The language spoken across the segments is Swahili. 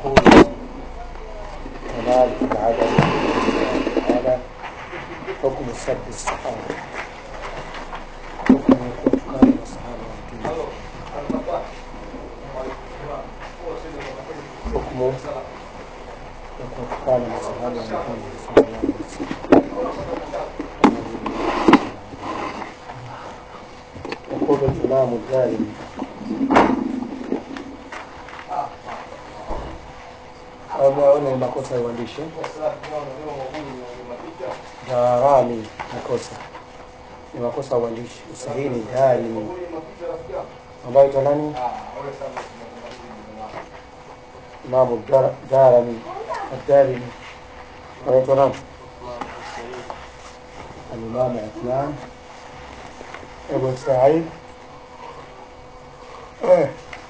يقول كمال العدد تعالى حكم سب الصحابة حكم كفار الصحابة والدين. حكم كفار الصحابة والدين صلى الله عليه وسلم يقول الإمام الدارمي ameona ni makosa ya uandishi darani makosa ni makosa ya uandishi usahihi ni darimi ambayo ita nani imamu Dar- darami adarimi anaitwa nani alimamu Uthman ibn Said eh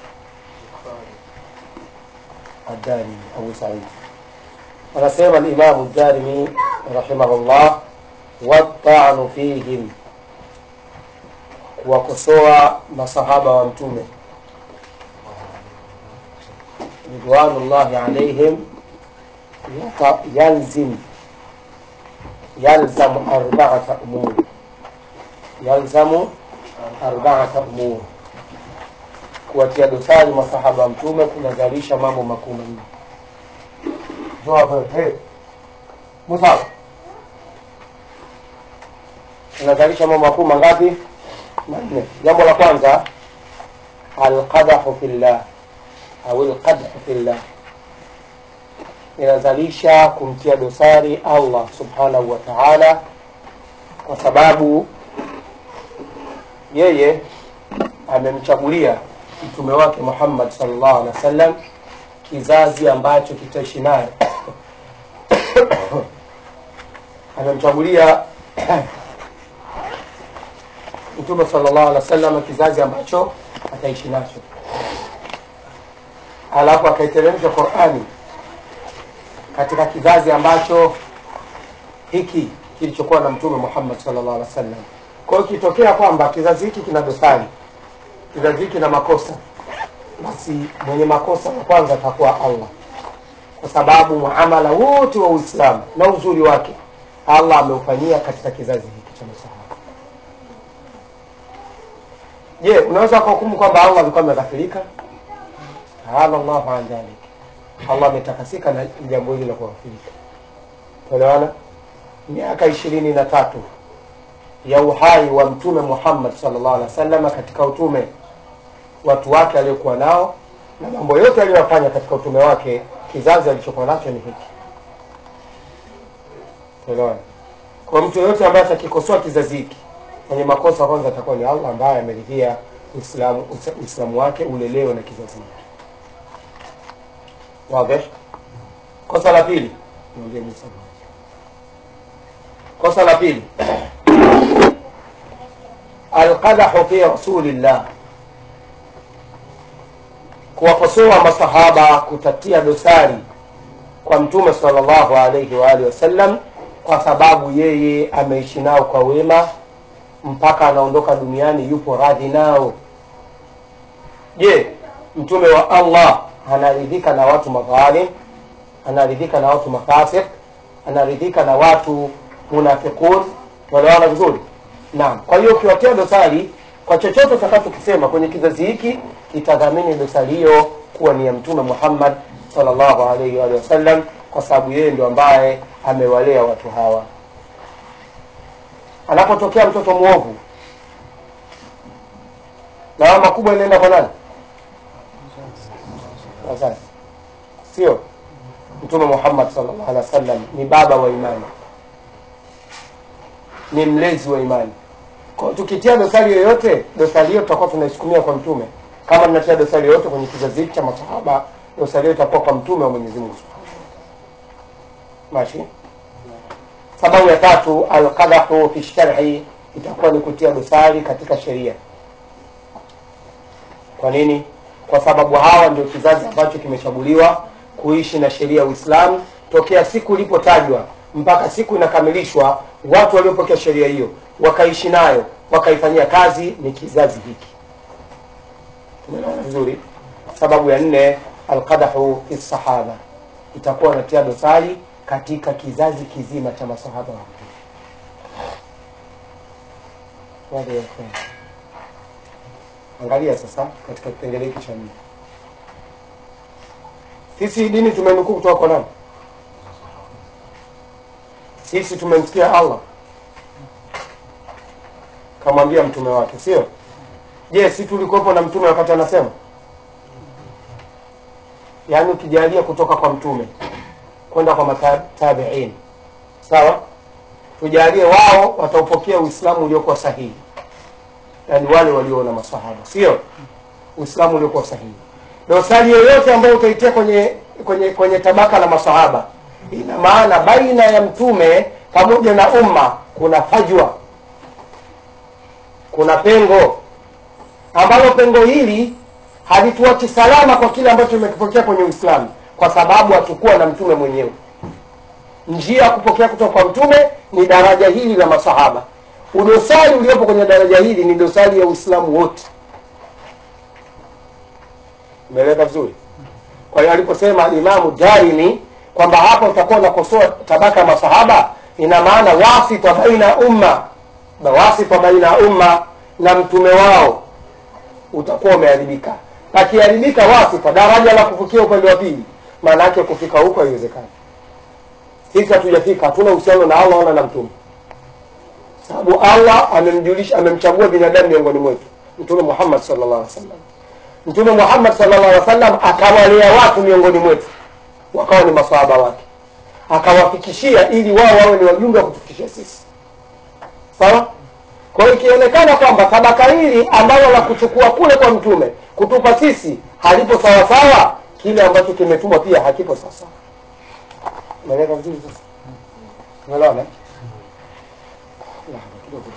الدارمي أبو سعيد anasema الإمام الدارمي رحمه الله والطعن فيهم kuwakosoa masahaba wa mtume ridwanullahi alaihim yata- yalzim yalzamu arbaata umur yalzamu arbaata umur kuwatia dosari masahaba wa mtume kunazalisha mambo makuu manne Njoo hapa, hey. Musa kunazalisha mambo makuu mangapi manne jambo la kwanza alqadahu fillah au alqadhu fillah inazalisha kumtia dosari allah subhanahu wa taala kwa sababu yeye amemchagulia mtume wake Muhammad sallallahu alaihi wasallam kizazi ambacho kitaishi naye amemchagulia mtume sallallahu alaihi wasallam kizazi ambacho ataishi nacho alafu akaiteremsha Qur'ani katika kizazi ambacho hiki kilichokuwa na mtume Muhammad sallallahu alaihi wasallam kwa hiyo kitokea kwamba kizazi hiki kina dosari kizazi hiki na makosa basi mwenye makosa wa kwanza atakuwa allah kwa sababu muamala wote wa uislamu na uzuri wake allah ameufanyia katika kizazi hiki cha masahaba je unaweza kuhukumu kwamba allah alikuwa ameghafirika taala llahu an dhalik allah ametakasika na jambo hili la kughafirika tuelewana miaka ishirini na tatu ya uhai wa mtume muhammad sallallahu alaihi wasallam katika utume watu wake aliokuwa nao na mambo yote aliyofanya katika utume wake kizazi alichokuwa nacho ni hiki Unaona? kwa mtu yoyote ambaye atakikosoa kizazi hiki mwenye makosa kwanza atakuwa ni allah ambaye ameridhia uislamu usa- uislamu wake ulelewe na kizazi hiki wazi kosa la pili Niambie Musa. kosa la pili alqadahu fi rasulillah kuwakosoa masahaba kutatia dosari kwa mtume sallallahu alaihi wa alihi wasallam kwa sababu yeye ameishi nao kwa wema mpaka anaondoka duniani yupo radhi nao je mtume wa allah anaridhika na watu madhalim anaridhika na watu mafasik anaridhika na watu munafiqun wanaona vizuri naam kwa hiyo ukiwatia dosari kwa chochote utakachokisema kwenye kizazi hiki kitadhamini dosari hiyo kuwa ni ya mtume muhammad sallallahu alaihi wa alihi wasallam kwa sababu yeye ndio ambaye amewalea watu hawa anapotokea mtoto mwovu lawama kubwa inaenda kwa nani wazazi sio mtume muhammad sallallahu alaihi wasallam ni baba wa imani ni mlezi wa imani kwa tukitia dosari yoyote dosari hiyo tutakuwa tunaisukumia kwa mtume kama tunatia dosari yoyote kwenye kizazi hiki cha masahaba dosari hiyo itakuwa kwa mtume wa mwenyezi mungu subhanahu mashi sababu ya tatu alqadahu fi sharhi itakuwa ni kutia dosari katika sheria kwa nini kwa sababu hawa ndio kizazi ambacho kimechaguliwa kuishi na sheria ya uislamu tokea siku ilipotajwa mpaka siku inakamilishwa watu waliopokea sheria hiyo wakaishi nayo wakaifanyia kazi ni kizazi hiki tumeelewana vizuri sababu ya nne alqadahu fi sahaba itakuwa natia dosari katika kizazi kizima cha masahaba wa Mtume. Wazi ya ikhwan. angalia sasa katika kipengele hiki cha nne sisi dini tumenukuu kutoka kwa nani sisi tumemsikia allah kamwambia mtume wake sio je si tulikuwepo na mtume wakati anasema yaani ukijalia kutoka kwa mtume kwenda kwa matabiin sawa tujalie wao wataupokea uislamu uliokuwa sahihi yaani wale walioona masahaba sio uislamu uliokuwa sahihi dosari yoyote ambayo utaitia kwenye kwenye kwenye tabaka la masahaba ina maana baina ya mtume pamoja na umma kuna fajwa kuna pengo ambalo pengo hili halituachi salama kwa kile ambacho tumekipokea kwenye uislamu kwa sababu hatukuwa na mtume mwenyewe njia ya kupokea kutoka kwa mtume ni daraja hili la masahaba udosari uliopo kwenye daraja hili ni dosari ya uislamu wote umeeleka vizuri kwa hiyo aliposema alimamu darimi kwamba hapa utakuwa unakosoa tabaka ya masahaba ina maana wasita baina umma wasita baina umma na mtume wao utakuwa umeharibika pakiharibika wasita daraja la kufikia upande wa pili maana yake kufika huko haiwezekani sisi hatujafika hatuna uhusiano na allah wala na mtume sababu allah amemjulisha amemchagua binadamu miongoni mwetu mtume muhammad sallallahu alaihi wasallam mtume muhammad sallallahu alaihi wasallam akawalea watu miongoni mwetu wakawa ni masahaba wake akawafikishia ili wao wawe ni wajumbe wa kutufikishia sisi sawa kwa hiyo ikionekana kwamba tabaka hili ambalo la kuchukua kule kwa mtume kutupa sisi halipo sawasawa kile ambacho kimetumwa pia hakipo sawasawa umeeleka vizuri sasa umeelewana eh? Lahadha kidogo.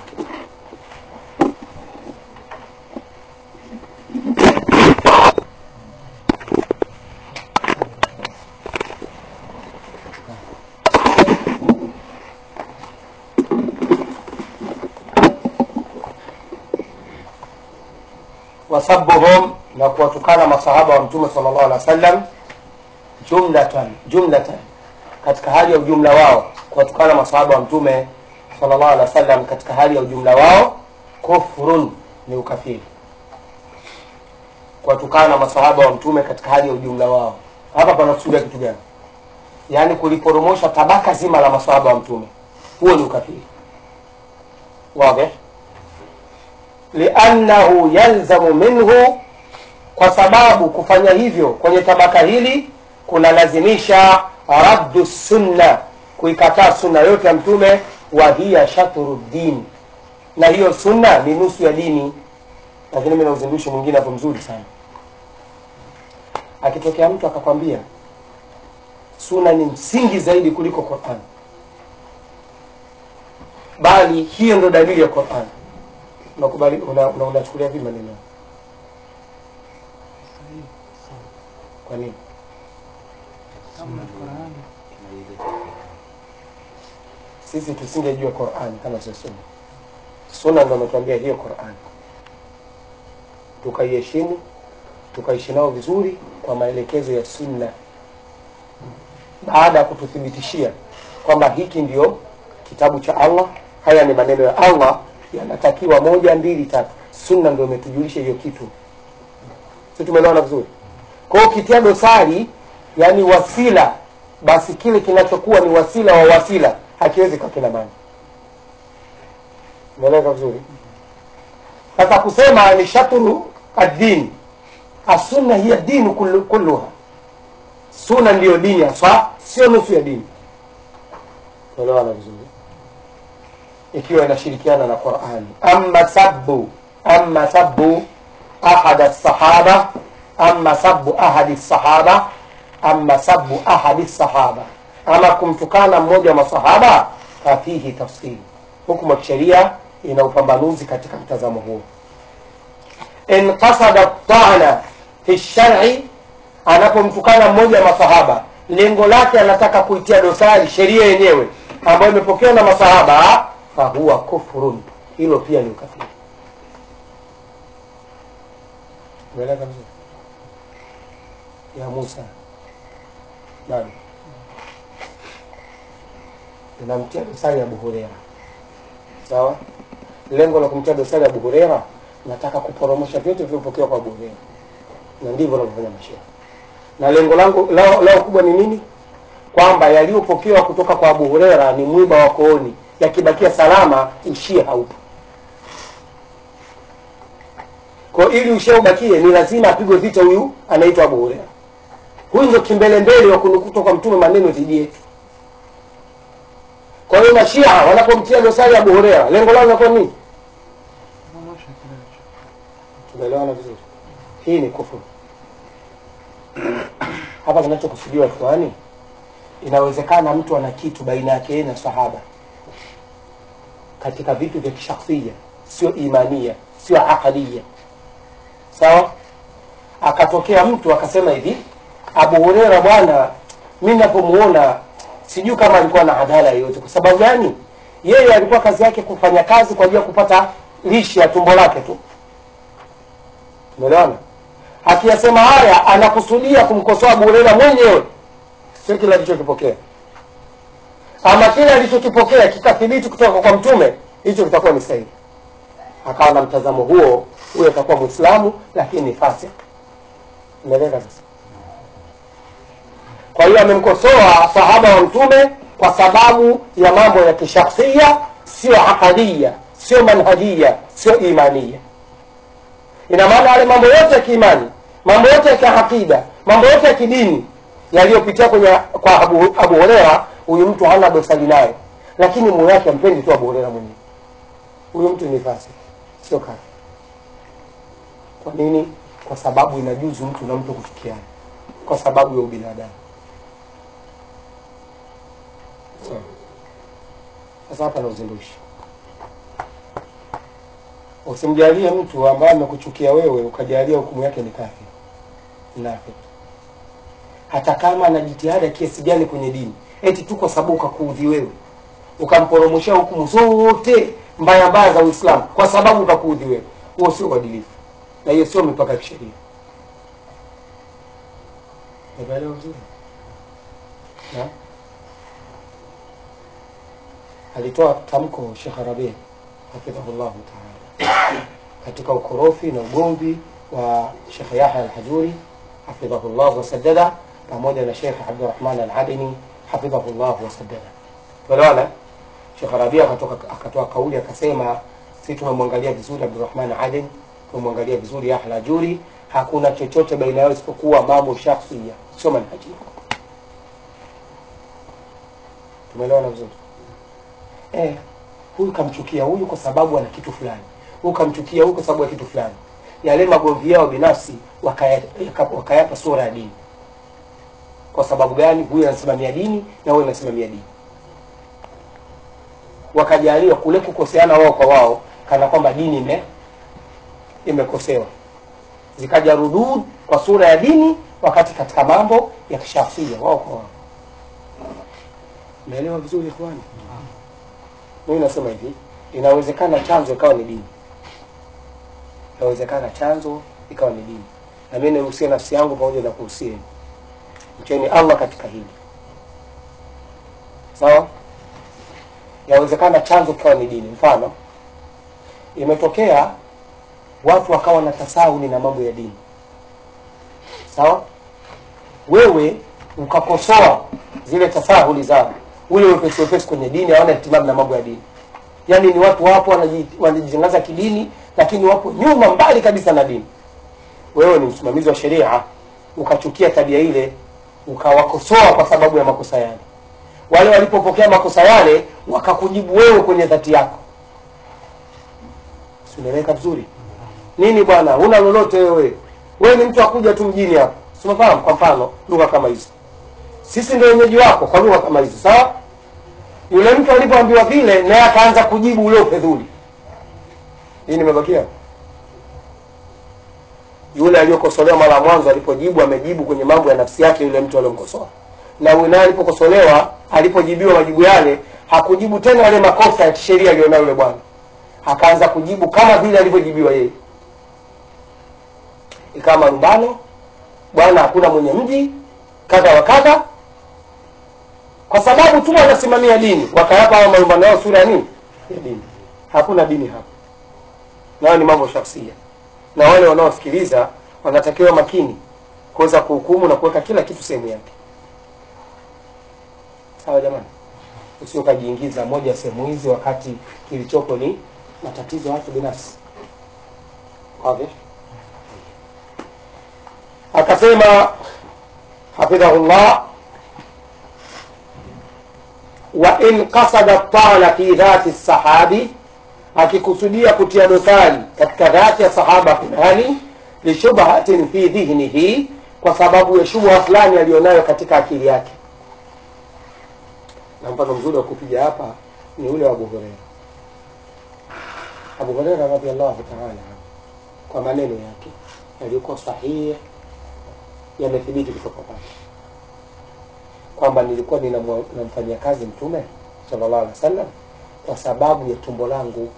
wasabuhum na kuwatukana masahaba wa mtume sallallahu alaihi wasallam jumlatan jumlatan katika hali ya ujumla wao kuwatukana masahaba wa mtume sallallahu alaihi wasallam katika hali ya ujumla wao kufrun ni ukafiri kuwatukana masahaba wa mtume katika hali ya ujumla wao hapa panakusudia kitu gani yaani kuliporomosha tabaka zima la masahaba wa mtume huo ni ukafiri wazi liannahu yalzamu minhu kwa sababu kufanya hivyo kwenye tabaka hili kunalazimisha raddu sunna kuikataa sunna yote ya mtume wa hiya shatru din na hiyo sunna ni nusu ya dini lakini mi na uzindushi mwingine hapo mzuri sana akitokea mtu akakwambia sunna ni msingi zaidi kuliko quran bali hiyo ndo dalili ya quran unakubali unachukulia una, unachukulia vipi maneno kwa nini sisi tusingejua qurani kama sio sunna sunna ndo ametuambia hiyo qurani tukaiheshimu tukaishi nao vizuri kwa maelekezo ya sunna baada ya kututhibitishia kwamba hiki ndio kitabu cha allah haya ni maneno ya allah yanatakiwa moja mbili tatu sunna ndio imetujulisha hiyo kitu si tumeelewana vizuri kwa hiyo ukitia dosari yani wasila basi kile kinachokuwa ni wasila wa wasila hakiwezi kwa kina maana umeeleka vizuri sasa kusema ni shatru addini asunna hiya dinu kullu- kulluha sunna ndiyo dini hasa sio nusu ya dini tuelewana vizuri ikiwa inashirikiana na qurani ama sabu ama sabu ahad sahaba ama sabu ahadi sahaba ama sabu ahadi sahaba ama kumtukana mmoja wa masahaba fafihi tafsiri hukumu ya kisheria ina upambanuzi katika mtazamo huo in qasada tana fi shari anapomtukana mmoja wa masahaba lengo lake anataka kuitia dosari sheria yenyewe ambayo imepokewa na masahaba fahuwa kufrun hilo pia ni ukafiri umeeleka vizuri ya Musa bado inamtia dosari Abu Huraira. Sawa, lengo la kumtia dosari Abu Huraira, nataka kuporomosha vyote vilivyopokewa kwa Abu Huraira, na ndivyo wanavyofanya mashehe. Na lengo langu lao, lao kubwa ni nini? Kwamba yaliyopokewa kutoka kwa Abu Huraira ni mwiba wa kooni, yakibakia salama, ushia haupo. Kwa ili ushia ubakie, ni lazima apigwe vita huyu anaitwa Abu Huraira. Huyu ndio kimbelembele wa kunukuta kwa mtume maneno dhidi yetu. Kwa hiyo mashia wanapomtia dosari Abu Huraira, lengo lao linakuwa nini? Tumeelewana vizuri? Hii ni kufuru. Hapa kinachokusudiwa ikhwani, inawezekana mtu ana kitu baina yake yeye na sahaba katika vitu vya kishakhsia, sio imania, sio aqadia, sawa. Akatokea mtu akasema hivi, Abu Huraira bwana, mi napomuona sijui kama alikuwa na adala yoyote. Kwa sababu gani? Yeye alikuwa kazi yake kufanya kazi kwa ajili ya kupata lishe ya tumbo lake tu. Umeelewana? Akiyasema haya anakusudia kumkosoa Abu Huraira mwenyewe, sio kile alichokipokea. Ama kile alichokipokea kikathibiti kutoka kwa Mtume, hicho kitakuwa ni sahihi. Akawa na mtazamo huo, huyo atakuwa Muislamu lakini ni fasik. Umeeleka sasa? Kwa hiyo amemkosoa sahaba wa Mtume kwa sababu ya mambo ya kishakhsia, sio aqadia, sio manhajia, sio imania. Ina maana yale mambo yote ya kiimani, mambo yote ya kiakida, mambo yote ya kidini yaliyopitia kwenye kwa Abu, Abu Huraira, huyu mtu hana dosari naye, lakini moyo wake ampendi tu Abu Huraira mwenyewe. Huyu mtu ni fasik, sio kafir. Kwa nini? Kwa sababu inajuzu mtu na mtu kufikiana, kwa sababu ya ubinadamu. Sawa. Sasa hapa na uzindushi, usimjalie mtu ambaye amekuchukia wewe ukajalia hukumu yake ni kafir, mnafiki, hata kama ana jitihada kiasi gani kwenye dini, eti tu kwa sababu ukakuudhi wewe ukamporomoshea hukumu zote mbaya mbaya za Uislamu kwa sababu ukakuudhi wewe, huo sio uadilifu na hiyo sio mipaka ya kisheria. Umeelewa vizuri? Na alitoa tamko Sheikh Rabi hafidhahullahu taala katika ukorofi na ugomvi wa Sheikh Yahya al-Hajuri hafidhahullah wasaddada pamoja na Sheikh Abdurrahman al-Adini hafidhahullah wasaddada. Tuelewana? Sheikh Rabi akatoka akatoa kauli akasema, sisi tumemwangalia vizuri Abdurrahman al-Adini, tumemwangalia vizuri Yahya al-Hajuri, hakuna chochote baina yao isipokuwa mambo shakhsia, sio manhajia. Tumeelewana vizuri? Eh, huyu kamchukia huyu kwa sababu ana kitu fulani, huyu kamchukia huyu kwa sababu ya kitu fulani. Yale magomvi yao binafsi wakayapa wakaya sura ya dini. Kwa sababu gani? Huyu anasimamia dini na huyu anasimamia dini, wakajaliwa kule kukoseana wao kwa wao, kana kwamba dini ime imekosewa, zikaja rudud kwa sura ya dini, wakati katika mambo ya kishafia wao kwa wao. Umeelewa vizuri ikhwani? Mimi nasema hivi, inawezekana chanzo ikawa ni dini, inawezekana chanzo ikawa ni dini, na mimi nihusie nafsi yangu pamoja na kuhusieni, mcheni Allah katika hili, sawa. Inawezekana chanzo kikawa ni dini. Mfano, imetokea watu wakawa na tasahuli na mambo ya dini, sawa. Wewe ukakosoa zile tasahuli zao ule wepesi wepesi kwenye dini, hawana ihtimamu na mambo ya dini. Yaani ni watu wapo wanaji- wanajitangaza kidini, lakini wapo nyuma mbali kabisa na dini. Wewe ni msimamizi wa sheria, ukachukia tabia ile, ukawakosoa kwa sababu ya makosa yale. Wale walipopokea makosa yale, wakakujibu wewe kwenye dhati yako. Si unaeleweka vizuri? Nini bwana, huna lolote wewe, wewe ni mtu akuja tu mjini hapa, si unafahamu? Kwa mfano lugha kama hizo sisi ndio wenyeji wako kwa lugha kama hizo, sawa. Yule mtu alipoambiwa vile, naye akaanza kujibu ule ufedhuli. Hii nimebakia yule aliyokosolewa mara ya mwanzo, alipojibu amejibu kwenye mambo ya nafsi yake yule mtu aliyomkosoa, na huyu naye alipokosolewa, alipojibiwa majibu yale, hakujibu tena yale makosa ya kisheria aliyonayo yule bwana, akaanza kujibu kama vile alivyojibiwa yeye, ikawa marumbano bwana hakuna mwenye mji kadha wa kadha kwa sababu tu wanasimamia dini wakayapa hao malumbano yao sura ya nini ya dini hakuna dini hapa nayo ni mambo shafsia na wale wanaosikiliza wanatakiwa makini kuweza kuhukumu na kuweka kila kitu sehemu yake sawa jamani usio ukajiingiza moja ya sehemu hizi wakati kilichopo ni matatizo ya watu binafsi okay. akasema hafidhahullah wa in qasada tana fi dhati sahabi akikusudia kutia dosari katika dhati ya sahaba fulani lishubhatin fi dhihnihi kwa sababu ya shubha fulani aliyonayo katika akili yake na mfano mzuri wa kupiga hapa ni ule wa Abu Huraira. Abu Huraira radhiallahu taala anhu, kwa maneno yake yaliyokuwa sahihi yamethibiti kutoka kwake kwamba nilikuwa ninamwa- namfanyia kazi Mtume sallallahu alaihi wasallam kwa sababu ya tumbo langu.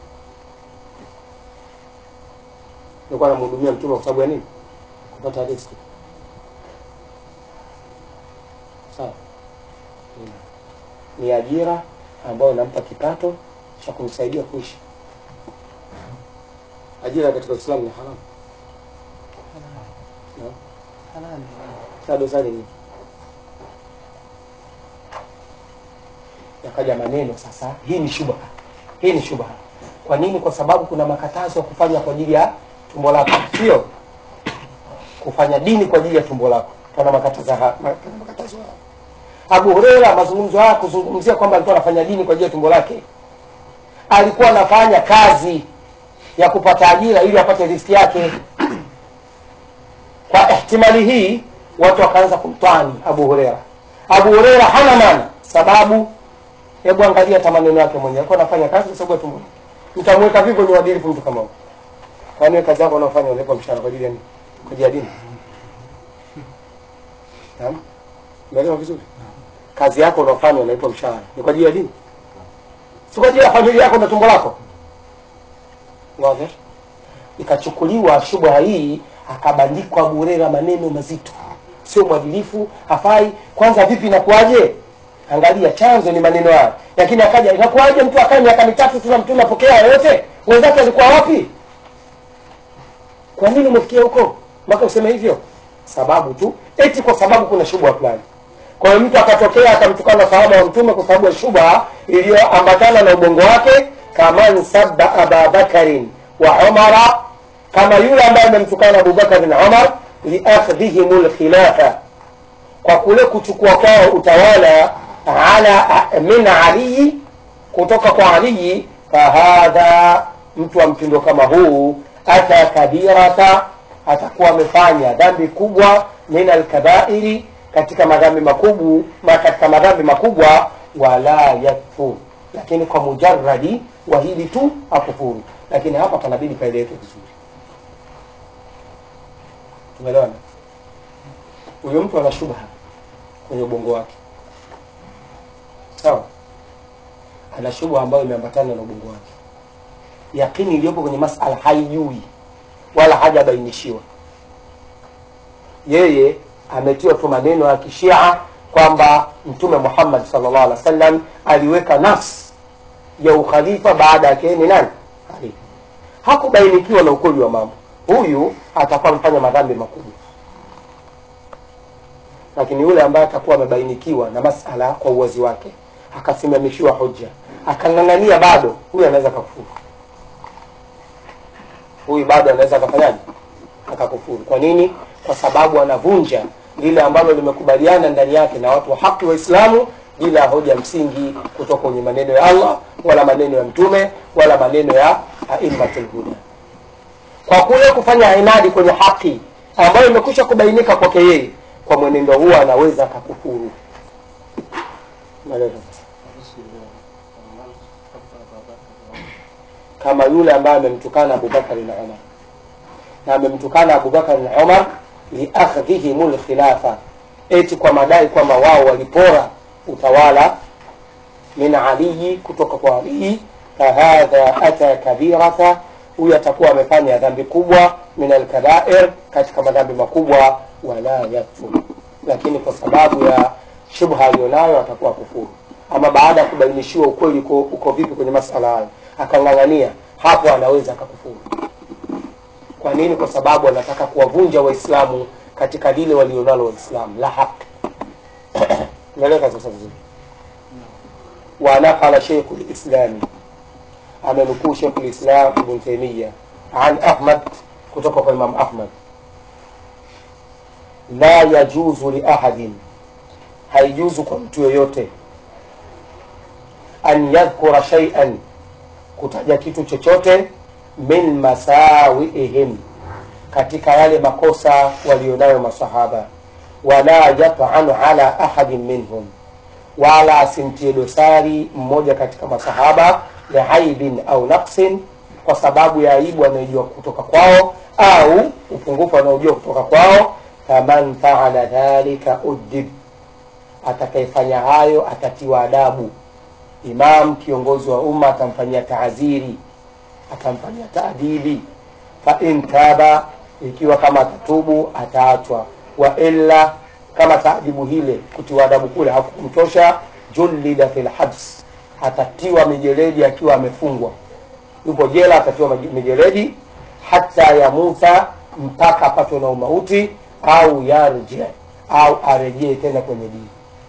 Nilikuwa namhudumia Mtume kwa sababu ya nini? Kupata riziki. Sawa ni ajira ambayo inampa kipato cha kumsaidia kuishi. Ajira katika Uislamu ni haramu. Naam. halali Sasa dosari ni yakaja maneno sasa, hii ni shubha, hii ni shubha. Kwa nini? Kwa sababu kuna makatazo ya kufanya kwa ajili ya tumbo lako, sio kufanya dini kwa ajili ya tumbo lako. Kana makatazo haya, kana makatazo haya. Abu Huraira mazungumzo haya kuzungumzia kwamba alikuwa anafanya dini kwa ajili ya tumbo lake, alikuwa anafanya kazi ya kupata ajira ili apate riziki yake. Kwa ihtimali hii watu wakaanza kumtwani Abu Huraira. Abu Huraira hana maana, sababu hebu angalia hata maneno yake mwenyewe, alikuwa anafanya kazi kwa sababu ya tumbo lake. Mtamweka vipi kwenye uadilifu mtu kama huyo? Kwani wewe kazi yako unaofanya unalipwa mshahara kwa ajili ya nini? Kwa ajili ya dini? Naam, umeelewa vizuri? Kazi yako unaofanya unalipwa mshahara ni kwa ajili ya dini, si kwa ajili ya familia yako na tumbo lako. Wazi? Ikachukuliwa shubha hii, akabandikwa Abu Huraira maneno mazito, sio mwadilifu, hafai. Kwanza vipi, inakuwaje? Angalia chanzo ni maneno haya, lakini akaja, inakuwaje mtu akae miaka mitatu tuna mtume apokea yote, wenzake alikuwa wapi? Kwa nini umefikia huko mpaka useme hivyo? Sababu tu eti kwa sababu kuna shubha fulani. Kwa hiyo mtu akatokea akamtukana sahaba wa mtume kwa sababu ya shubha iliyoambatana na ubongo wake, kaman sabba aba bakarin wa umara, kama yule ambaye amemtukana Abubakar na Umar liakhdhihim lkhilafa, kwa kule kuchukua kwao utawala ala min aliyi, kutoka kwa Aliyi. Fahadha, mtu wa mtindo kama huu ata kabirata, atakuwa amefanya dhambi kubwa min alkabairi, katika madhambi makubwa ma katika madhambi makubwa, wala yakfur, lakini kwa mujarradi wa hili tu akufuru. Lakini hapa panabidi paeleweke vizuri, tumeelewana? Huyo mtu ana shubha kwenye ubongo wake, sawa? Ana shubha ambayo imeambatana na ubongo wake, yakini iliyopo kwenye masala haijui wala hajabainishiwa. Yeye ametiwa tu maneno ya kishia kwamba Mtume Muhammad sallallahu alaihi wasallam aliweka nafsi ya ukhalifa baada yake ni nani? Ali. Hakubainikiwa na ukweli wa mambo, huyu atakuwa amefanya madhambi makubwa, lakini yule ambaye atakuwa amebainikiwa na masala kwa uwazi wake, akasimamishiwa hoja, akang'ang'ania, bado huyu anaweza kakufuru. Huyu bado anaweza akafanyaje? Akakufuru. Kwa nini? Kwa sababu anavunja lile ambalo limekubaliana ndani yake na watu wa haki Waislamu bila hoja msingi kutoka kwenye maneno ya Allah wala maneno ya Mtume wala maneno ya aimmatul huda. Kwa kule kufanya inadi kwenye haki ambayo imekwisha kubainika kwake yeye, kwa mwenendo huo anaweza akakufuru. Umeelewa? kama yule ambaye amemtukana Abubakar na Umar na amemtukana Abubakar na Umar liakhdhihim lkhilafa, eti kwa madai kwamba wao walipora utawala min aliyi, kutoka kwa Aliyi. Fahadha ata kabirata, huyu atakuwa amefanya dhambi kubwa min alkabair, katika madhambi makubwa. wala yakfur lakini kwa sababu ya shubha aliyonayo atakuwa kufuru ama baada ya kubainishiwa ukweli uko, uko vipi kwenye masala hayo akang'ang'ania hapo anaweza akakufuru kwa nini kwa sababu anataka kuwavunja waislamu katika lile walionalo waislamu la haki unaeleka sasa vizuri wanaqala sheikhu lislami amenukuu sheikhu lislam ibn taimiya an ahmad kutoka kwa imam ahmad la yajuzu liahadin haijuzu kwa mtu yoyote an yadhkura shaian kutaja kitu chochote min masawiihim katika yale makosa walionayo masahaba wala yatanu ala ahadin minhum wala asimtie dosari mmoja katika masahaba liaibin au naqsin kwa sababu ya aibu anayojua kutoka kwao au upungufu anaojua kutoka kwao faman faala dhalika udib atakayefanya hayo atatiwa adabu imam kiongozi wa umma atamfanyia taadhiri atamfanyia taadibi fain taba ikiwa kama atatubu ataachwa wa illa kama taadibu hile kutiwa adabu kule hakukumtosha julida fi lhabs atatiwa mijeledi akiwa amefungwa yupo jela atatiwa mijeledi hata yamuta mpaka apatwe na umauti au yarji au arejee tena kwenye dini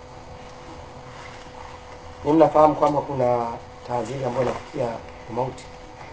ni mnafahamu kwamba kuna taadhiri ambayo inafikia umauti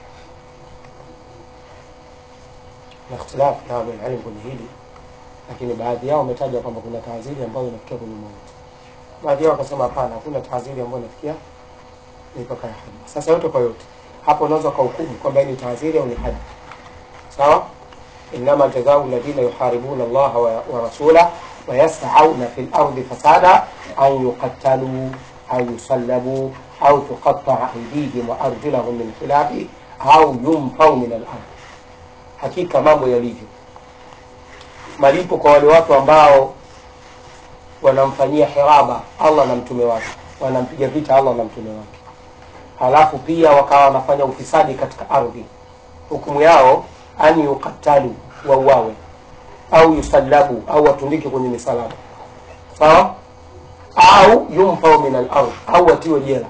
na ikhtilafu na ahlulilm kwenye hili lakini baadhi yao wametaja kwamba kuna taadhiri ambayo inafikia kwenye mauti baadhi yao wakasema hapana hakuna taadhiri ambayo inafikia mipaka ya hadi sasa yote kwa yote hapo unaweza ukahukumu kwamba ni taadhiri au ni hadi sawa inama jazau ladhina yuharibuna allaha wa, wa rasulah ويسعون في الأرض فسادا أو يقتلوا أو يصلبوا أو تقطع أيديهم وأرجلهم من خلاف أو ينفوا من الأرض hakika mambo yalivyo malipo kwa wale watu ambao wanamfanyia hiraba allah na mtume wake wanampiga vita allah na mtume wake halafu pia wakawa wanafanya ufisadi katika ardhi hukumu yao an yukatalu wauawe au yusallabu au watundike kwenye misalaba sawa au yumfau min alard au watiwe jela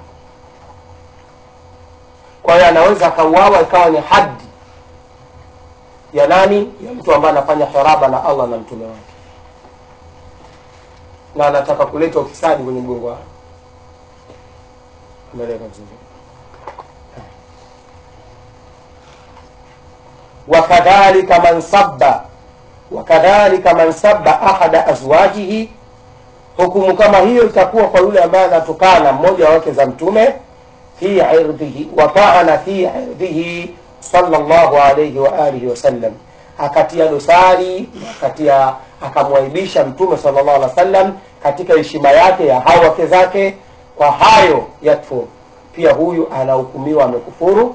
kwa hiyo anaweza akauawa ikawa ni hadi ya nani ya mtu ambaye anafanya haraba na allah na mtume wake na anataka kuleta ufisadi kwenye mgongo wake umeeleka vizuri wakadhalika man sabba wakadhalika man sabba ahada azwajihi hukumu kama hiyo itakuwa kwa yule ambaye anatokana mmoja wa wake za mtume fi irdhihi wataana fi irdhihi sallallahu alayhi wa alihi wasallam akatia dosari akatia akamwaibisha mtume sallallahu alaihi wasallam katika heshima yake ya hao wake zake kwa hayo yakfur pia huyu anahukumiwa amekufuru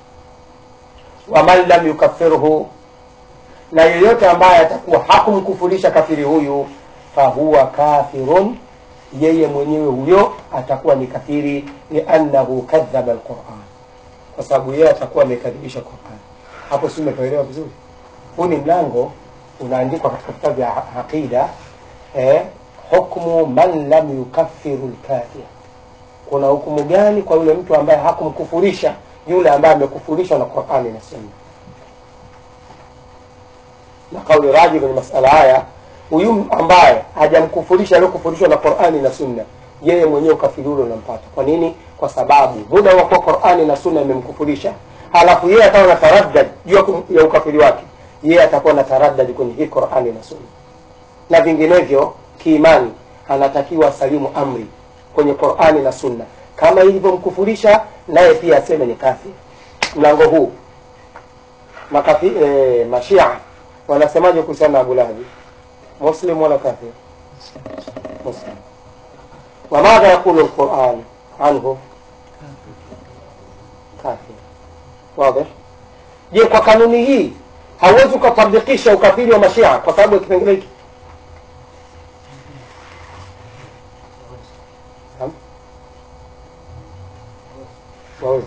waman lam yukafirhu na yeyote ambaye atakuwa hakumkufurisha kafiri huyu fahuwa kafirun yeye mwenyewe huyo atakuwa ni kafiri liannahu kadhaba alquran kwa sababu yeye atakuwa amekadhibisha quran hapo si umepaelewa vizuri huu ni mlango unaandikwa katika vitabu vya aqida eh, hukmu man lam yukafiru lkafir kuna hukumu gani kwa yule mtu ambaye hakumkufurisha yule ambaye amekufurishwa na qurani na sunna na kauli raji kwenye masala haya huyu ambaye hajamkufurisha aliyokufurishwa na qurani na sunna yeye mwenyewe ukafiri ule unampata kwa nini kwa sababu muda wa kuwa qurani na sunna imemkufurisha halafu yeye atawa na taraddad juu ya ukafiri wake yeye atakuwa na taraddad kwenye hii qurani na sunna na vinginevyo kiimani anatakiwa salimu amri kwenye qurani na sunna kama ilivyomkufurisha naye pia aseme ni kafir mlango huu makafi, e, mashia wanasemaje kuhusiana na abulahabi muslim wala kafir muslim wamadha yaqulu lquran anhu kafir wadih je kwa kanuni hii hauwezi ukatabikisha ukafiri wa mashia kwa sababu ya kipengele hiki wawezi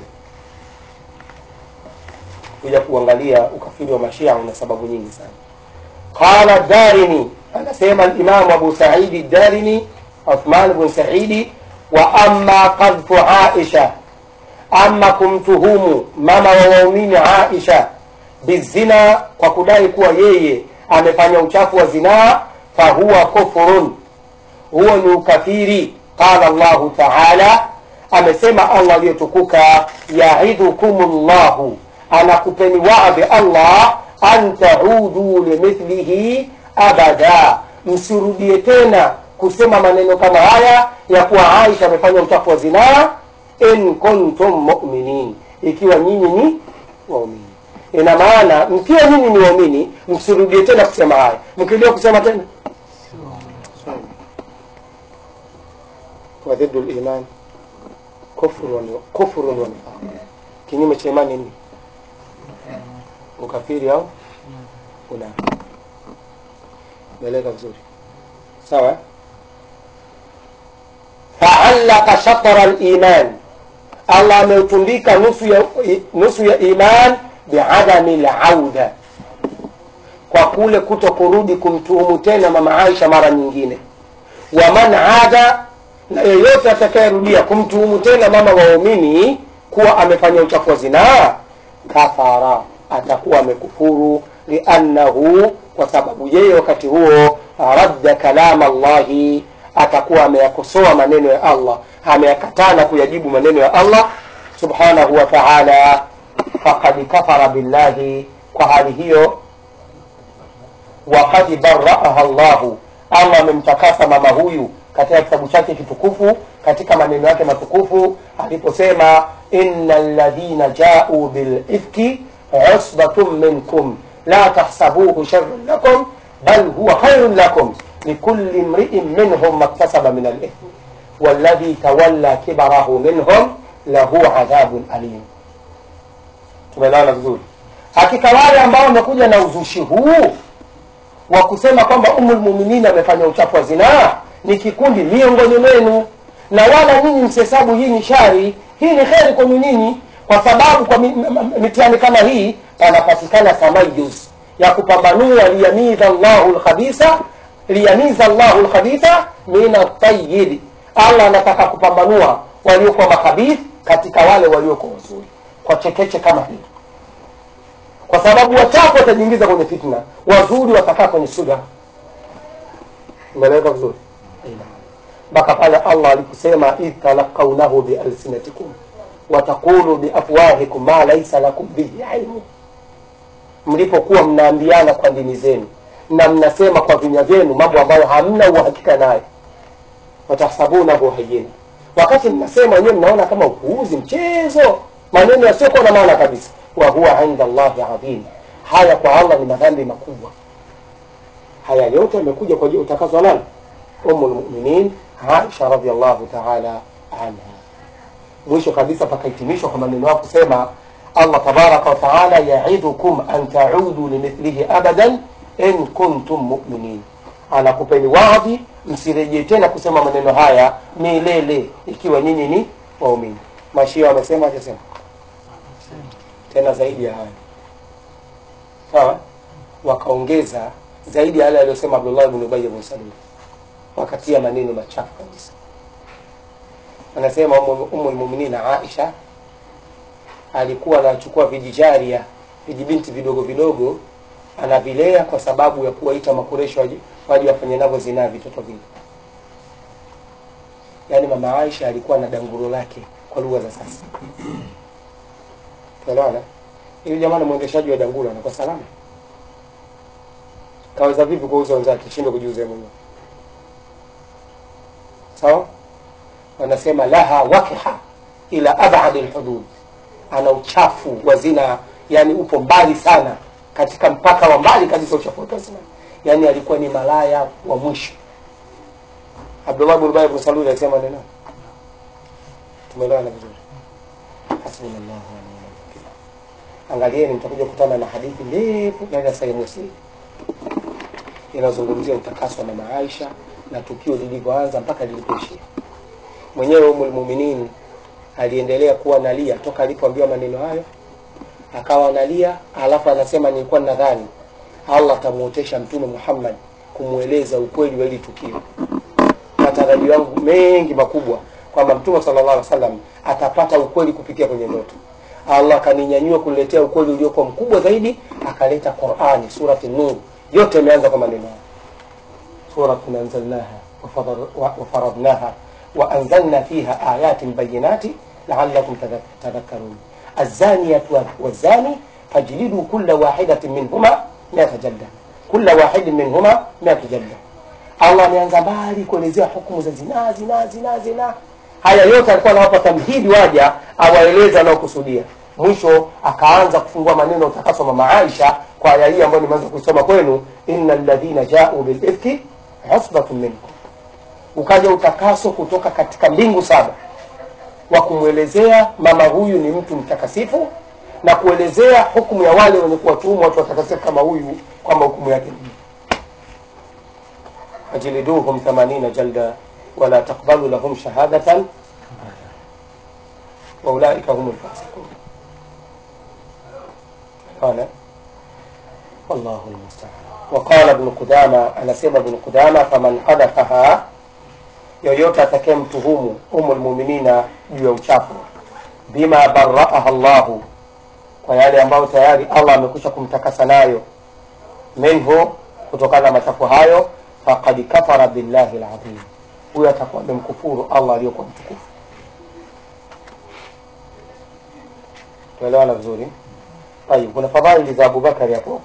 kuja kuangalia ukafiri wa mashia una sababu nyingi sana qala darimi amesema limamu abu saidi darimi uthman bn saidi wa ama qadhfu aisha ama kumtuhumu mama wa waumini aisha bizina kwa kudai kuwa yeye amefanya uchafu wa zinaa fahuwa kufurun huo ni ukafiri qala llahu taala amesema allah aliyotukuka yaidhukum llahu anakupeni wadhi allah an taudu limithlihi abada msirudie tena kusema maneno kama haya ya kuwa aisha amefanya uchafu wa zinaa in kuntum muminin ikiwa nyinyi ni waumini ina maana mkiwa nyinyi ni waumini msirudie tena kusema haya mkirudia kusema tena wadhidu liman kufrun wa nifaq kinyume cha imani ni ukafiri au unafiki meleka vizuri sawa faallaka shatra liman allah ameutundika nusu ya, nusu ya iman biadami lauda kwa kule kuto kurudi kumtuhumu tena mama aisha mara nyingine waman ada na yeyote atakayerudia kumtuhumu tena mama waumini kuwa amefanya uchafu wa zinaa kafara atakuwa amekufuru liannahu kwa sababu yeye wakati huo radda kalama llahi atakuwa ameyakosoa maneno ya allah ameyakatana kuyajibu maneno ya allah subhanahu wa taala fakad kafara billahi kwa hali hiyo wakad baraaha llahu allah amemtakasa mama huyu katika kitabu chake kitukufu katika maneno yake matukufu aliposema ina ladhina jau bilifki usbatun minkum la tahsabuhu sharran lakum bal huwa khairun lakum likuli mriin minhum maktasaba min alithmi walladhi tawalla kibarahu minhum lahu adhabun alim tumeelewana vizuri hakika wale ambao wamekuja na uzushi huu wa kusema kwamba umulmuminin amefanya uchafu wa zinaa ni kikundi miongoni mwenu na wala nyinyi msihesabu hii ni shari hii ni kheri kwenu nyinyi kwa sababu kwa mitihani kama hii panapatikana tamayuz ya kupambanua liyamiza llahu lkhabisa liyamiza llahu lkhabitha min atayibi allah anataka kupambanua waliokuwa makhabith katika wale waliokuwa wazuri kwa chekeche kama hii kwa sababu wachafu watajiingiza kwenye fitna wazuri watakaa kwenye suda umeeleweka vizuri mpaka pale allah aliposema idh talaqaunahu bialsinatikum wataqulu biafwahikum ma laisa lakum bihi ilmu mlipokuwa mnaambiana kwa ndimi zenu na mnasema kwa vinywa vyenu mambo ambayo hamna uhakika nayo watahsabunahu hayina wakati mnasema wenyewe mnaona kama upuuzi mchezo maneno yasiokuwa na maana kabisa wa huwa inda llahi adhim haya kwa allah ni madhambi makubwa haya yote yamekuja kwa ajili utakazwa nani umu lmuminin aisha radiallahu taala anha mwisho kabisa pakahitimishwa kwa maneno yao kusema allah tabaraka wataala yaidukum an taudu limithlihi abadan in kuntum muminin anakupeni wadhi msirejee tena kusema maneno haya milele ikiwa nyinyi ni waumini mashia wamesema hajasema tena zaidi ya haya sawa wakaongeza zaidi ya yale aliyosema abdullah bn ubay bn salul wakatia maneno machafu kabisa anasema umu lmuminina aisha alikuwa anachukua vijijaria vijibinti vidogo vidogo anavilea kwa sababu ya kuwaita makureshi waje wafanye navyo zinaa vitoto vile yaani mama aisha alikuwa na danguro lake kwa lugha za sasa tuelewana ili jamani mwendeshaji wa danguro anakuwa salama kaweza vipi kuuza wenzake shindwe kujiuza mwenyewe sawa wanasema laha wakha ila abadi lhudud ana uchafu wa zina yani upo mbali sana katika mpaka wa mbali kabisa uchafu wa zina yani alikuwa ni malaya wa mwisho abdullah bn ubay bn salul alisema neno tumeelewana vizuri hasbunallahu wa ni'mal wakil angalieni mtakuja kukutana na hadithi ndefu ndani ya sahih muslim inazungumzia utakaso wa mama aisha na tukio lilivyoanza mpaka lilipoishia mwenyewe umulmuminin aliendelea kuwa nalia toka alipoambiwa maneno hayo akawa analia alafu anasema nilikuwa nadhani allah atamuotesha mtume muhammad kumweleza ukweli wa hili tukio matarajio yangu mengi makubwa kwamba mtume sallallahu alaihi wasallam atapata ukweli kupitia kwenye ndoto allah akaninyanyua kuniletea ukweli uliokuwa mkubwa zaidi akaleta qurani surati nur yote imeanza kwa maneno haya suratun anzalnaha wafadhar- wa- wafaradnaha waanzalna fiha ayatin bayinati laalakum tadhak- tadhakkarun azaniyatu wazani fajlidu kula wahidatin minhuma miata jalda kula wahidin minhuma miata jalda allah ameanza mbali kuelezea hukumu za zinaa zinaa zinaa zinaa haya yote alikuwa anawapa tamhidi waja awaeleze anaokusudia mwisho akaanza kufungua maneno utakaswa mama aisha kwa aya hii ambayo nimeanza kuisoma kwenu inna ladhina jau bilifki usbatun minkum ukaja utakaso kutoka katika mbingu saba wa kumwelezea mama huyu ni mtu mtakasifu na kuelezea hukumu ya wale wenye kuwatuhumu watu watakasifu kama huyu kwamba hukumu yake ni fajliduhum 80 jalda wala taqbalu lahum shahadatan waulaika hum lfasiqun qala wallahu lmustaan waqala bnu qudama anasema bnu qudama faman qadhafaha yoyote atakaye mtuhumu umu lmuminina juu ya uchafu bima baraaha llahu kwa yale ambayo tayari allah amekwisha kumtakasa nayo minhu kutokana na machafu hayo faqad kafara billahi ladhim huyo atakuwa amemkufuru allah aliyokuwa mtukufu tuelewana vizuri tayib kuna fadhaili za abubakari hapo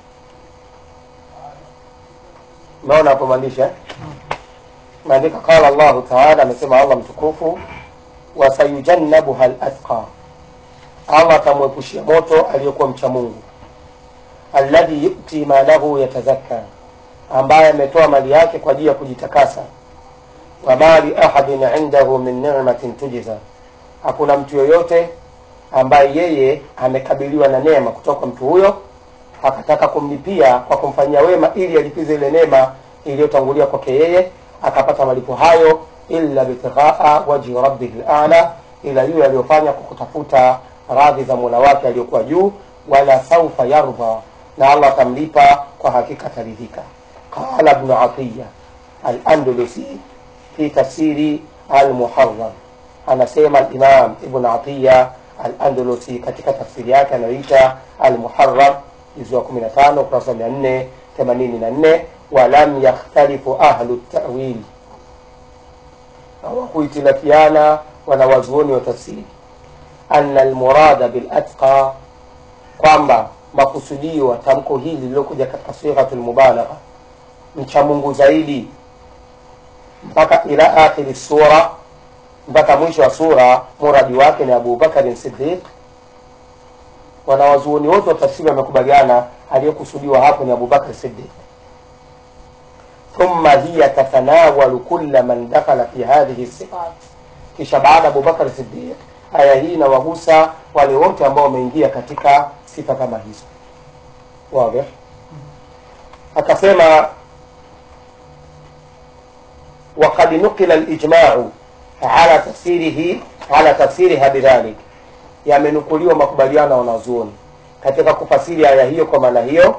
umeona hapo maandishi eh? maandika qala llahu taala amesema allah mtukufu wasayujannabuha latqa allah atamwepushia moto aliyokuwa mcha mungu alladhi yuti malahu yatazakka ambaye ametoa mali yake kwa ajili ya kujitakasa wa mali ahadin indahu min ni'matin tujza hakuna mtu yoyote ambaye yeye amekabiliwa na neema kutoka kwa mtu huyo akataka kumlipia kwa kumfanyia wema ili alipize ile neema iliyotangulia kwake yeye akapata malipo hayo illa bitighaa wajhi rabbihi lala ila yule aliyofanya kwa kutafuta radhi za mola wake aliyokuwa juu wala saufa yardha na allah atamlipa kwa hakika ataridhika qala bnu atiya alandalusi fi tafsiri almuharram anasema alimam ibn atiya alandalusi katika tafsiri yake anayoita almuharram juzu wa 15 ukurasa wa 484 walam yakhtalifu ahlu tawili hawakuhitilafiana wanawazuoni wa tafsiri ana almurada bilatqa kwamba makusudio wa tamko hili lililokuja katika sighatu lmubalagha mcha mungu zaidi mpaka ila akhiri sura mpaka mwisho wa sura muradi wake ni abubakarin sidiq wanawazuoni wote wa tafsiri wamekubaliana aliyekusudiwa hapo ni abubakar sidiq thumma hiya tatanawalu kulla man dakhala fi hadhihi sifat kisha baada abubakar sidiq aya hii inawagusa wale wote ambao wameingia katika sifa kama hizo wazi akasema وقد نقل الإجماع على تفسيره على تفسيرها بذلك yamenukuliwa makubaliano ya wanazuoni katika kufasiri aya hiyo kwa maana hiyo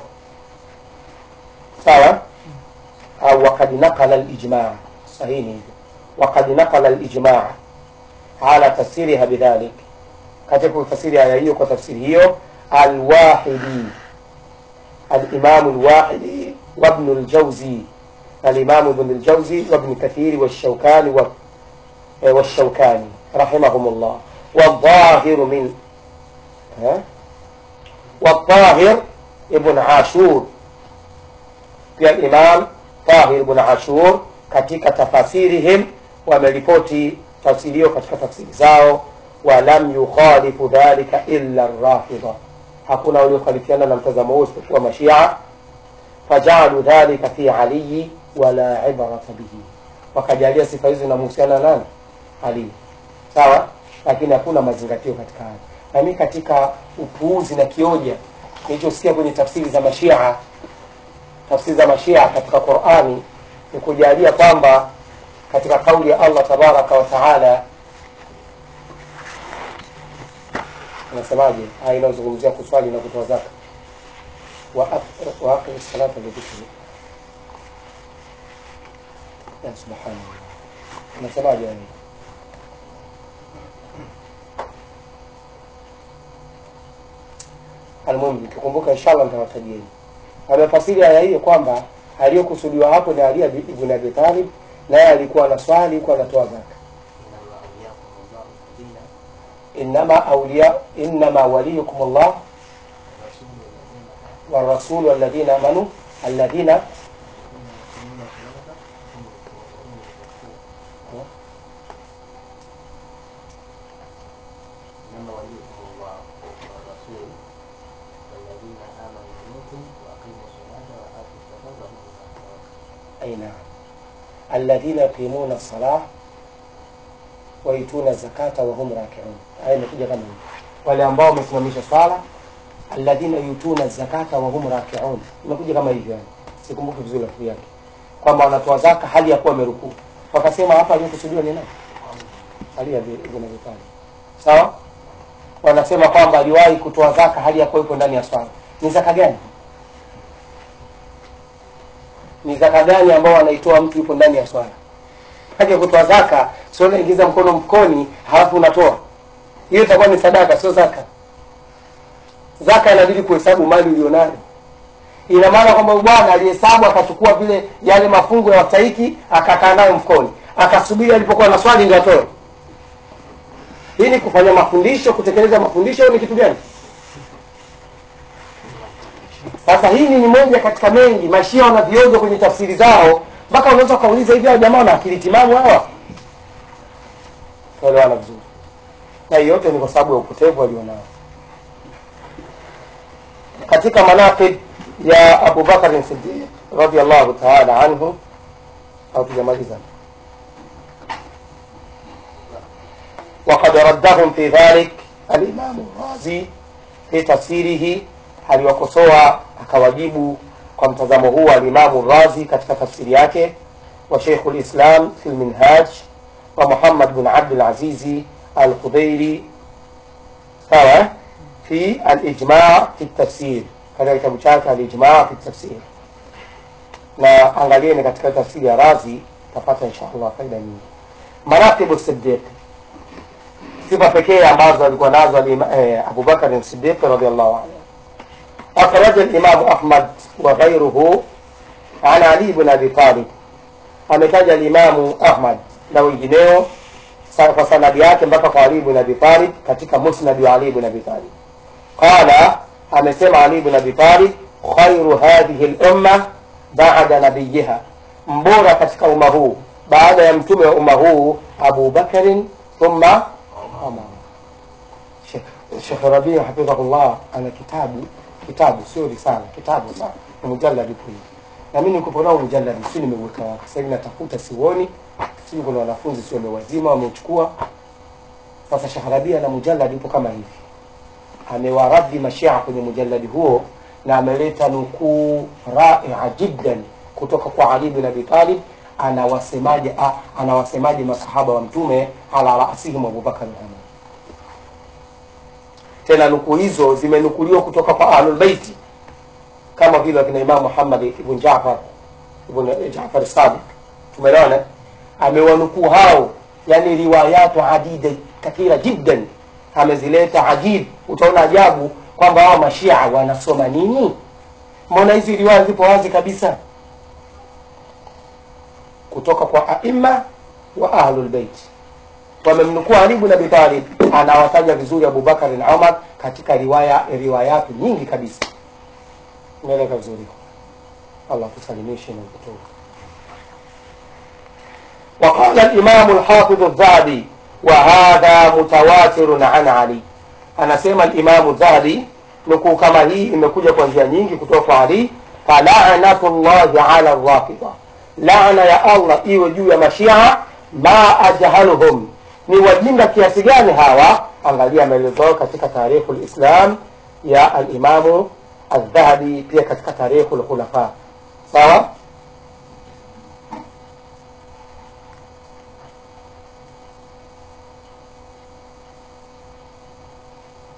sawa au wakad nakala lijmaa sahihi ni hivyo wakad nakala lijmaa ala tafsiriha bidhalik katika kufasiri aya hiyo kwa tafsiri hiyo alwahidi alimamu lwahidi wabnu ljauzi الإمام ابن الجوزي وابن كثير والشوكاني و... والشوكاني رحمهم الله والظاهر من ها؟ والطاهر ابن عاشور pia Imam Tahir ibn Ashur katika tafasirihim wameripoti tafsiri hiyo katika tafsiri zao, walam yukhalifu dhalika illa Rafidha, hakuna waliokhalifiana na mtazamo huo isipokuwa Mashia. Fajalu dhalika fi aliyi wala ibrata bihi, wakajalia sifa hizo zinamhusiana nani? Ali. Sawa, lakini hakuna mazingatio katika haya. Na mimi katika upuuzi na kioja nilichosikia kwenye tafsiri za Mashia tafsiri za mashia katika qurani ni kujalia kwamba katika kauli ya allah tabaraka wa taala anasemaje aya inayozungumzia kuswali na kutoa zaka wa aqimi salata lidhikri ya subhanallah unasemaje wewe almuhimu nikikumbuka inshallah nitawatajieni amefasiri aya hiyo kwamba aliyokusudiwa hapo ni Ali ibn Abi Talib naye alikuwa na swali huko anatoa zaka innama awliya innama waliyukum Allah والرسول والذين امنوا الذين إنما وليكم الله والرسول والذين آمنوا منكم وأقيموا الصلاة وآتوا الزكاة وهم راكعون. أي نعم الذين يقيمون الصلاة ويتون الزكاة وهم راكعون aya imekuja kama hivi wale ambao wamesimamisha swala alladhina yutuna zakata wa hum rakiun imekuja kama hivyo yani sikumbuki vizuri lafzi yake kwamba wanatoa zaka hali ya kuwa wamerukuu wakasema hapa aliyokusudiwa ni nani ali ya ibn Abi Talib sawa wanasema kwamba aliwahi kutoa zaka hali ya kuwa yuko ndani ya swala ni zaka gani ni zaka gani ambao anaitoa mtu yupo ndani ya swala haki ya kutoa zaka sio unaingiza mkono mfukoni halafu unatoa hiyo itakuwa ni sadaka sio zaka zaka inabidi kuhesabu mali ulionayo ina maana kwamba bwana alihesabu akachukua vile yale mafungo ya wastahiki akakaa nayo mfukoni akasubiri alipokuwa na swali ndio atoe hii ni kufanya mafundisho kutekeleza mafundisho au ni kitu gani sasa hili ni moja katika mengi mashia wana viojo kwenye tafsiri zao mpaka unaweza ukauliza hivi hao jamaa wana akili timamu hawa tuelewana vizuri na hii yote ni kwa sababu ya upotevu walionao katika manaqib ya Abu Bakar Siddiq radhiallahu ta'ala anhu au tujamaliza وقد ردهم في ذلك الإمام الرازي في تفسيره aliwakosoa akawajibu kwa mtazamo huu alimamu razi katika tafsiri yake wa sheikhu lislam fi lminhaj wa muhammad bin abdulazizi alqudairi sawa fi alijma fi tafsir katika kitabu chake alijma fi tafsir na angalieni katika tafsiri ya razi tapata insha allah faida nyingi maratibu sidiq sifa pekee ambazo alikuwa nazo eh, abubakar sidiq radiallahu anhu أخرج الإمام أحمد وغيره عن علي بن أبي طالب ametaja Alimamu Ahmad na wengineo kwa sanadi yake mpaka kwa Ali bin Abi Talib katika musnadi wa Ali bin Abi Talib qala, amesema Ali bin Abi Talib, khairu hadhihi lumma baada nabiyiha, mbora katika umma huu baada ya mtume wa umma huu Abu Bakarin thumma Umar. Shekh Rabii hafidhahullah ana kitabu kitabu sio risala kitabu sana ni mujalladi kuli na mimi niko nao mujalladi si nimeweka wapi sasa hivi natafuta sioni sio kuna wanafunzi sio wamewazima wamechukua sasa shaharabia na mujalladi upo kama hivi amewaradi mashia kwenye mujalladi huo na ameleta nukuu raia jiddan kutoka kwa Ali bin Abi Talib anawasemaje anawasemaje masahaba wa mtume ala rasihim Abubakar na Umar tena nukuu hizo zimenukuliwa kutoka kwa ahlulbeiti kama vile wakina Imam Muhammad ibn Jafar ibn Jafar Sadiq, tumeelewana. Amewanukuu hao, yani riwayatu adida kathira jiddan, amezileta ajib. Utaona ajabu kwamba hao mashia wanasoma nini? Mbona hizi riwaya zipo wazi kabisa kutoka kwa aima wa ahlulbeiti wamemnukuu Ali ibn Abi Talib anawataja vizuri Abubakar na Umar katika riwaya riwayatu nyingi kabisa. Umeeleka vizuri, Allah tusalimishe na kutoka. وقال الإمام الحافظ الذهبي وهذا متواتر عن علي anasema الإمام الذهبي nukuu kama hii imekuja kwa njia nyingi kutoka kwa Ali falanatullahi ala rafida laana ya Allah iwe juu ya mashia ma ajhaluhum ni wajinga kiasi gani hawa angalia maelezo katika tarikhu lislam ya alimamu aldhahabi pia katika tarikhu lkhulafa sawa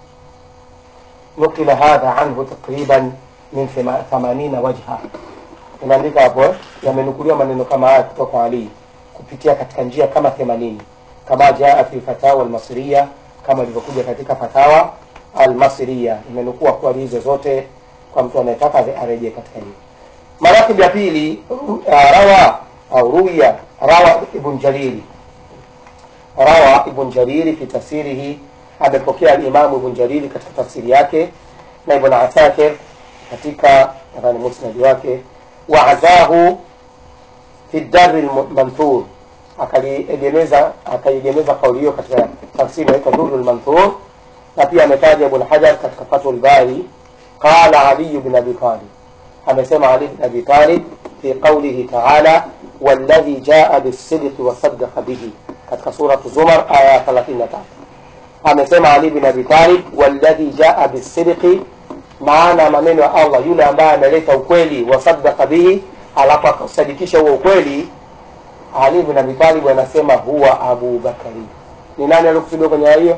نقل هذا عنه تقريبا من ثمانين وجها imeandika hapo eh? yamenukuliwa maneno kama haya kutoka kwa Ali kupitia katika njia kama themanini kama jaa fi fatawa almasriya kama ilivyokuja katika fatawa almasriya imenukua kwa hizo zote kwa mtu anayetaka arejee katika hiyo maratib ya pili ru- ah, rawa au ruya rawa ibn jariri rawa ibn jariri fi tafsirihi amepokea alimamu ibn jariri katika tafsiri yake na ibn asakir katika nadhani musnadi wake waazahu fi dari lmanthur akaliegemeza akaiegemeza kauli hiyo katika tafsiri inaitwa duru lmanthur na pia ametaja ibn hajar katika fathul bari qala aliyu bin abi talib amesema ali bin abi talib fi qaulihi taala والذي جاء بالصدق وصدق به katika suratu zumar aya ya 33 amesema ali bin abi talib walladhi jaa bisidqi maana ya maneno ya allah yule ambaye ameleta ukweli wasadaka bihi alafu akausadikisha huo ukweli ali bin abi talib anasema huwa abu bakari ni nani aliokusudiwa kwenye aya hiyo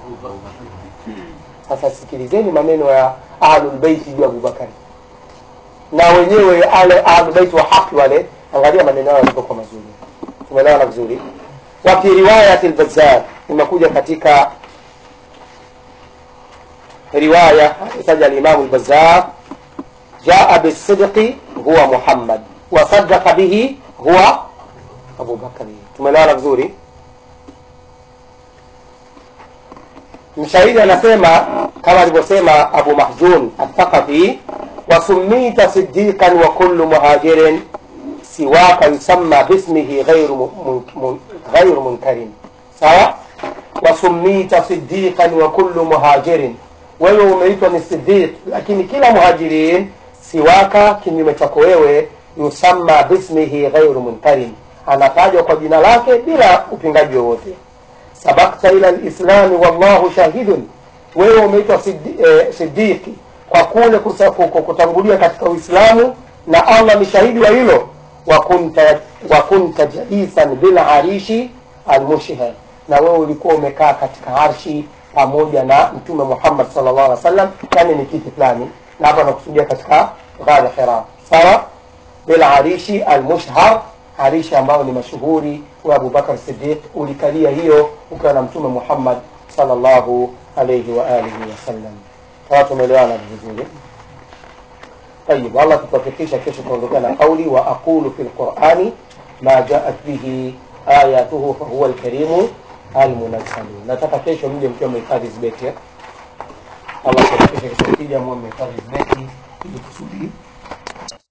sasa sikilizeni maneno ya ahlulbeiti juu ya abubakari na wenyewe ale ahlulbeiti wa haki wale angalia maneno yao yalivyokuwa mazuri tumeelewana vizuri wa fi riwayati lbazar imekuja katika riwaya taja alimamu lbazar jaa bisidqi huwa muhammad wasadaqa bihi huwa abubakari tumeelewana vizuri mshahidi anasema kama alivyosema abu mahzun athaqafi wasumita sidiqan wa kullu muhajirin siwaka yusamma bismihi ghairu mun- mun- ghairu munkarin sawa wasumita sidiqan wa kullu muhajirin wewe umeitwa ni sidiq lakini kila muhajirin siwaka kinyume chako wewe yusamma bismihi ghairu munkarin anatajwa kwa jina lake bila upingaji wowote sabakta ila lislami wallahu shahidun wewe umeitwa sidi- eh, sidiki kwa kule kusa- ku- ku- kutangulia katika uislamu na allah ni shahidi wa hilo wa kunta wa kunta jalisan bil arishi almushhar na wewe ulikuwa umekaa katika arshi pamoja na mtume muhammad sallallahu alaihi wasallam yani ni kiti fulani na hapa nakusudia katika ghar hira sawa bilarishi almushhar arishi ambayo ni mashuhuri wa abubakar sidiq ulikalia hiyo ukiwa na mtume muhammad sallallahu alaihi wa alihi wasallam sawa tumeelewana vizuri طيب والله تتوفقisha kesho tuondokea na kauli wa aqulu fi lqurani ma jaat bihi ayatuhu fahuwa lkarimu almunazzalu nataka kesho mje mkiwa mmehifadhi zibeti eh? allah tuwafekisha kesho kija mwe mmehifadhi zibeti ili kusudi